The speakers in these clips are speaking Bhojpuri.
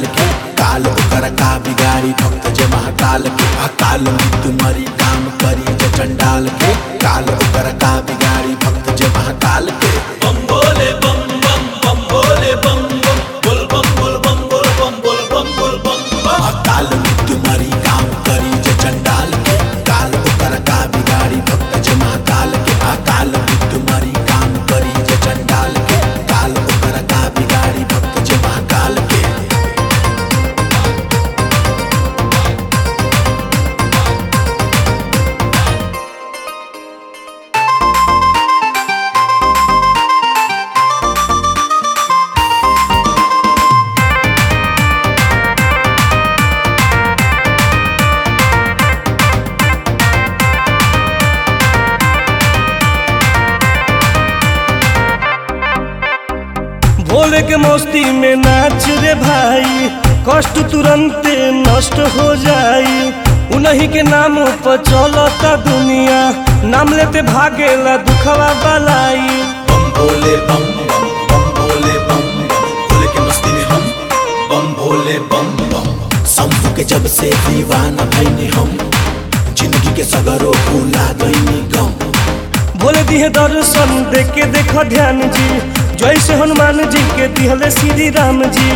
के काल ओकर का बिगाड़ी भक्त जे महाकाल के अकाल मृत्यु मरी काम करी जे चंडाल के काल ओकर का बिगाड़ी भक्त जे महाकाल के बम बोले बम बम बम बोले बम बम बोल बम बोल बम बोल बम बोल बम बोल बम बम अकाल मृत्यु मरी काम करी जे चंडाल के काल ओकर का बिगाड़ी भक्त जे महाकाल के अकाल मृत्यु मरी काम करी जे चंडाल के काल ओकर का बिगाड़ी भक्त जे महाकाल के भोले के मस्ती में नाच रे भाई कष्ट तुरंत नष्ट हो जाई उन्हीं के नाम पर चलता दुनिया नाम लेते भागेला दुखवा बलाई बम भोले बम बम बम भोले बम बम भोले के मस्ती में हम बम भोले बम बम शंभू के जब से दीवाना भैनी हम जिंदगी के सगरो भूला गईनी गम बोले दिहे दर्शन देख के देखो ध्यान जी जैसे हनुमान जी के दिहले श्री राम जी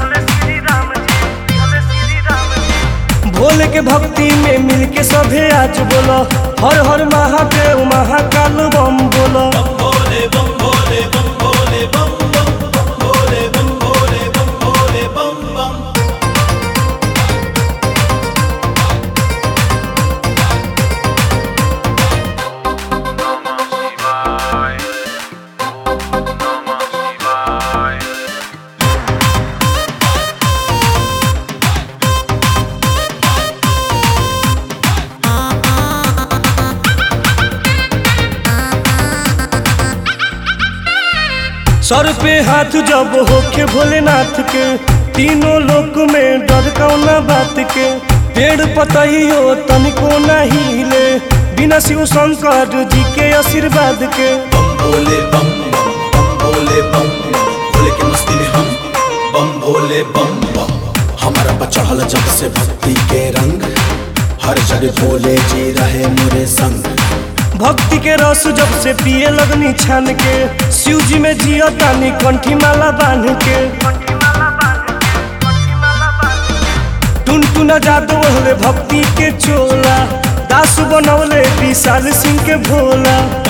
भोले के भक्ति में मिल के सभे आज बोलो हर हर महादेव महाकाल बम बोलो बोले बम बोले बम बोले बम बम बम बोले बम बोले बम बोले बम बम सर पे हाथ जब होके भोलेनाथ के तीनों लोक में डर कौना बात के पेड़ पतई हो तनिको नहीं हिले बिना शिव शंकर जी के आशीर्वाद के बम भोले बम बम बम भोले बम बम भोले के मस्ती में हम बम भोले बम बम हमारा पर चढ़ल जब से भक्ति के रंग हर जगह भोले जी रहे मोरे संग भक्ति के रस जब से पिए लगनी छान के शिव जी में जियो तानी कंठी माला बांध के टुन टुना जादू हले भक्ति के चोला दास बनौले विशाल सिंह के भोला